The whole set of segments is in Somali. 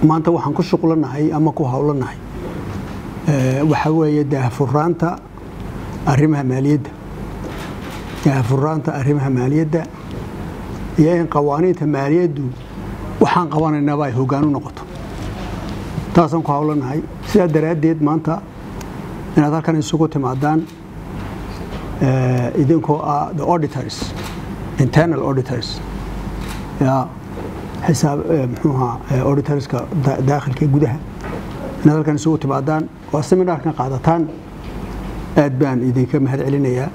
maanta waxaan ku shuqlanahay ama ku howlanahay waxaa weeye daahfuraanta arrimaha maaliyadda daahfuraanta arrimaha maaliyadda iyo in qawaaniinta maaliyaddu waxaan qabanaynaba ay hoggaan u noqoto taasaan ku howlanahay sidaa daraaddeed maanta inaad halkan isugu timaadaan idinkoo ah the auditors internal auditors ya xisaab muxuuha auditorska daakhilka gudaha inaad halkan isugu timaadaan oo seminaarkan qaadataan aad baan idinka mahad celinayaa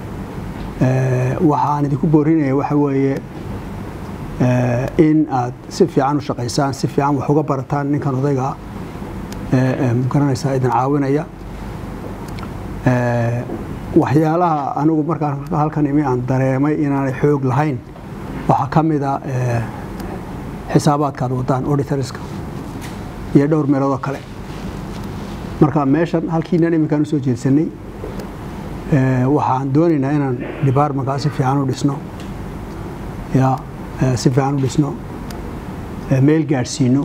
waxaan idinku boorinaya waxa weeye in aad si fiican u shaqaysaan si fiican wax uga barataan ninkan odayga garanaysaa idin caawinaya waxyaalaha anigu markaan halkan imi aan dareemay inaanay xoog lahayn waxaa ka mida xisaabaadkaad wadaan auditorska iyo dhowr meeloodoo kale marka meeshan halkiinan iminkaan usoo jeedsanay waxaan doonaynaa inaan departmentkaa si fiican u dhisno ya si fiican u dhisno meel gaadhsiino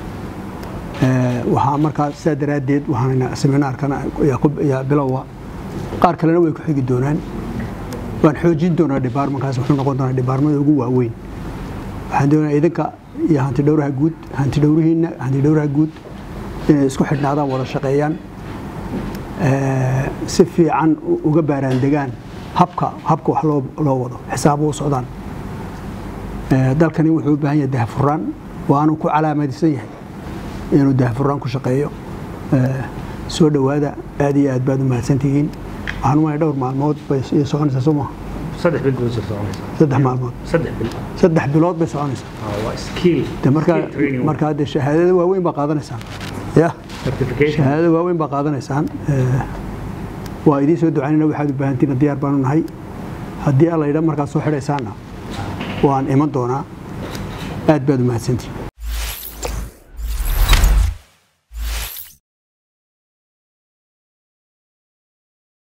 waxaa markaa sidaa daraaddeed waxaan seminaarkana yaa bilowa qaar kalena way ku xigi doonaan waan xoojin doonaa departmentkaas wuxuu noqon doonaa departmada ugu waaweyn waxaan doonayaa idinka iyo hanti dhowraha guud hanti dhowrihiinna hanti dhowraha guud inay isku xidhnaadaan wada shaqeeyaan si fiican uga baaraandegaan habka habka wax loo wado xisaabo u socdaan dalkani wuxuu u baahan yahay dahfuraan waanu ku calaamadaysan yahay inuu dahfuraan ku shaqeeyo soo dhowaada aad iyo aad baad u mahadsantihiin waxaan umaya dhowr maalmood bay soconaysaa soo maha saddex bil bay soconaysaa saddex maalmood saddex bil saddex bilood bay soconaysaa waa skill de markaa skill training markaa de shahaadada waaweyn baa qaadanaysaan ya certification shahaadada waaweyn baa qaadanaysaan waa idiin soo ducaynayna waxaad u baahantiina diyaar baanu nahay haddii alla yidha markaad soo xidhaysaanna waan iman doonaa aad baad u mahadsantihin